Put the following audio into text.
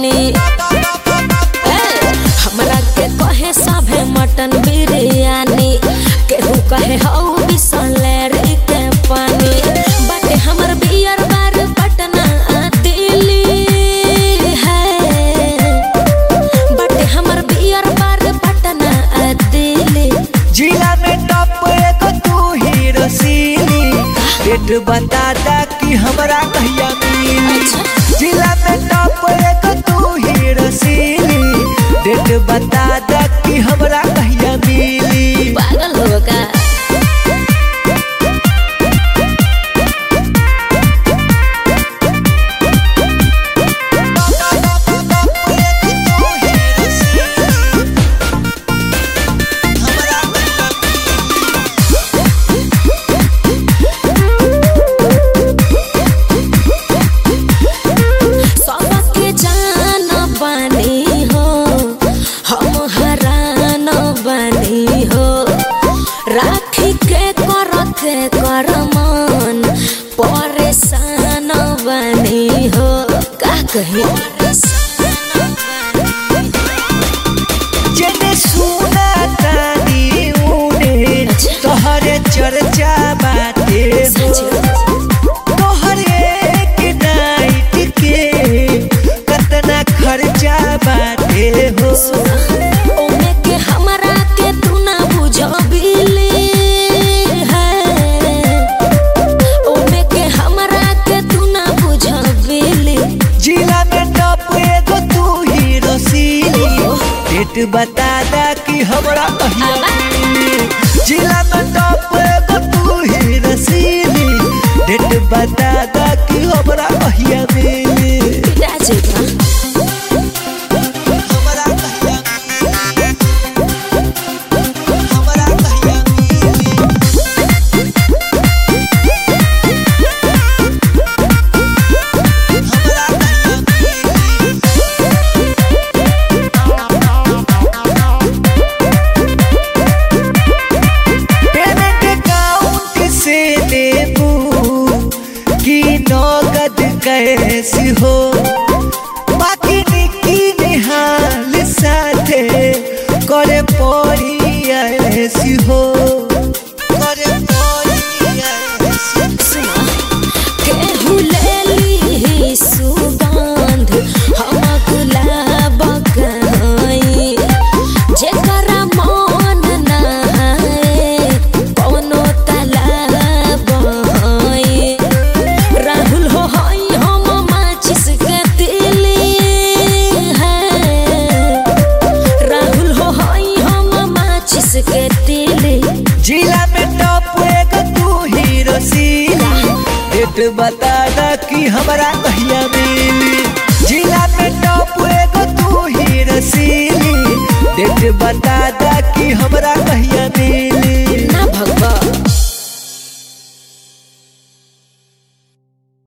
पानी ए, हमरा के कहे सभे मटन बिरयानी केहू कहे हौ बिसलेरी के पानी बाटे हमर बियर बार पटना आ दिल्ली है बाटे हमर बियर बार पटना आ दिल्ली जिला में टॉप एगो तू ही रसीली डेट बता दा कि हमरा कहिया मिली अच्छा। जिला में टॉप एगो तू ही रसीली डेट बता दा कि हमरा कहिया मिली पागल हो का सबके जान बनी हो हम हरान बनी हो राखी के करते करमान परेशान बनी हो का कही जेने सुना तानी उने तोहरे चर्चा बाटे हो तोहर एक नाइट के कतना खर्चा बाटे हो ओमे के हमरा के तू ना बुझबिली है ओमे के हमरा के तू ना बुझबिली जिला में टॉप एगो तू ही रसीली डेट बता दा कि हमरा कहिया मिली जिला में टॉप एगो तू ही रसीली डेट बता दा कि हमरा कहिया मिली पिटा जेबा हमरा कहिया मिली हमरा कहिया मिली हमरा कहिया पेमेंट अकाउंट से लेबू की नगद कैसी हो बाकी निकी निहाल साथे करे पड़ी ऐसी हो करे पड़ी ऐसी सुना केहू लेली सुगंध हम गुलाब कहाई जेकरा मन नहाए कोनो तालाब हई राहुल हो हई हम माचिस के तिली है राहुल हो हई हम माचिस के तिली जिला में टॉप एगो तू ही रसीली डेट बता दा कि हमरा कहिया मिली जिला में टॉप एगो तू ही रसीली डेट बता